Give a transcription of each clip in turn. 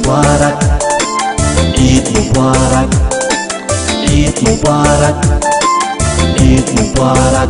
مبارك عيد مبارك عيد مبارك عيد مبارك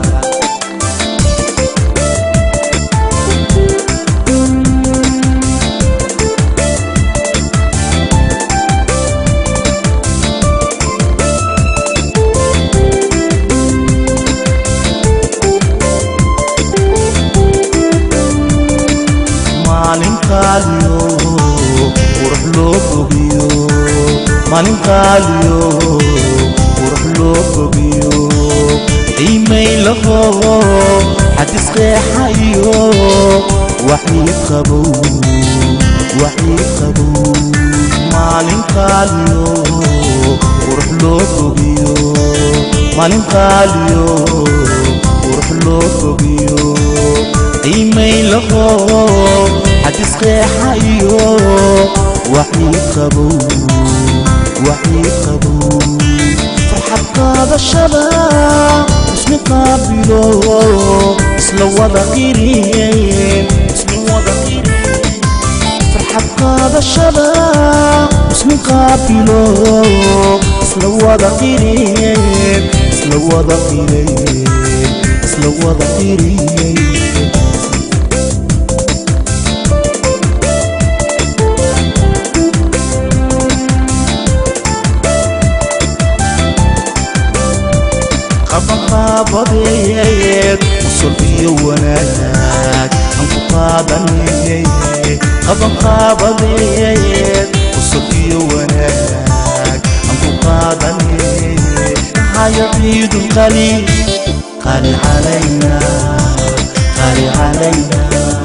maalin qaaliyo qurux loo bogiyo maalin qaaliyo qurux loo bogiyo qiimay laho xadis qeexayo waxii qabow waxii qabow maalin qaaliyo qurux loo bogiyo maalin qaaliyo qurux loo bogiyo qiimay laho xadis qeexayo waxii qabow waxii qabow farxad qaadashada ismi qaabilo isla wada qiriyeen ismi wada qiriyeen farxad qaadashada ismi qaabilo isla wada qiriyeen isla wada qiriyeen isla wada qiriyeen qabanqaabadeed usul iyo wanaag aan ku qaadanayay qabanqaabadeed usul iyo wanaag aan ku qaadanayay haya ciidun qali qali calayna qali calayna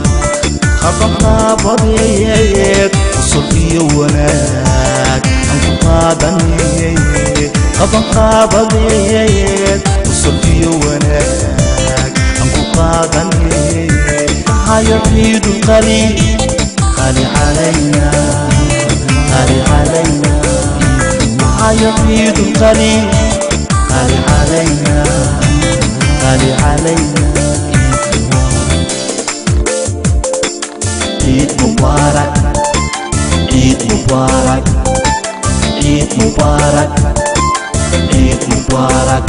qabanqaabadeed usul iyo wanaag aan ku qaadanayay qabanqaabadeed usul iyo wanaag aan ku qaadanayay haya ciidun qali qali calayna qali calayna haya ciidun qali qali calayna qali calayna عيد مبارك عيد مبارك عيد مبارك عيد مبارك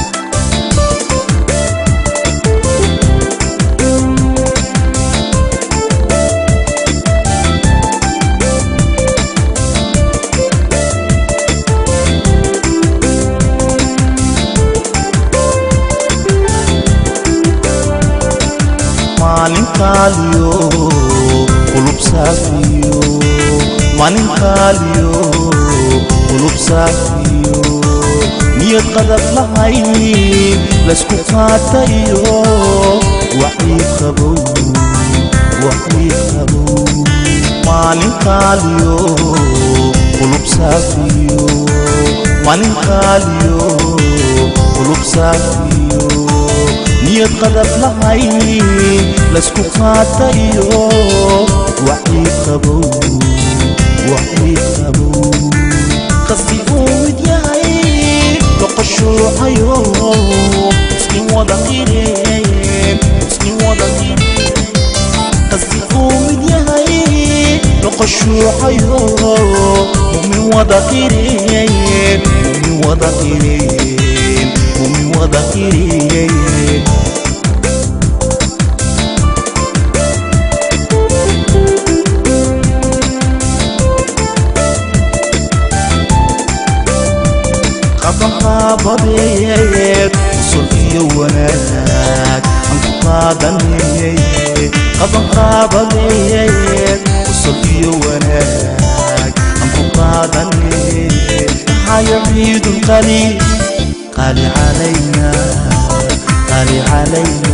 maalin qaaliyo qulub saafiyo maalin qaaliyo qulub saafiyo niyad qadab lahayn laysku qaatayo waxii qabow waxii qabow maalin qaaliyo qulub saafiyo maalin qaaliyo qulub saafiyo niyad qadab lahayn laysku qaatayo waxii qabow waxii qabow qasdi uu mid yahay loqoshuucayo iskin wada qireen iskin wada qireen qasdi uu mid yahay loqoshuucayo mumin wada qireen mumin wada qireen mumin wada qireen qabanqaabadeed usul iyo wanaag aan ku qaadanayay qabanqaabadeed usul iyo wanaag aan ku qaadanayay haya ciidun qali qali calayna qali calayna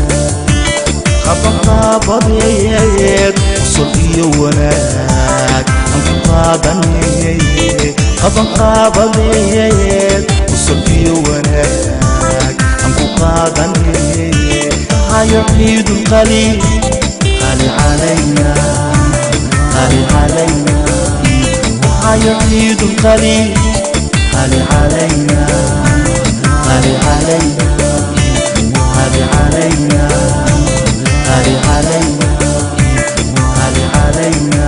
qabanqaabadeed usul iyo wanaag aan ku qaadanayay qabanqaabadeed usul iyo wanaag aan ku qaadanayay haya ciidun qali qali calayna qali calayna haya ciidun qali qali calayna qali calayna qali calayna قال علينا قال علينا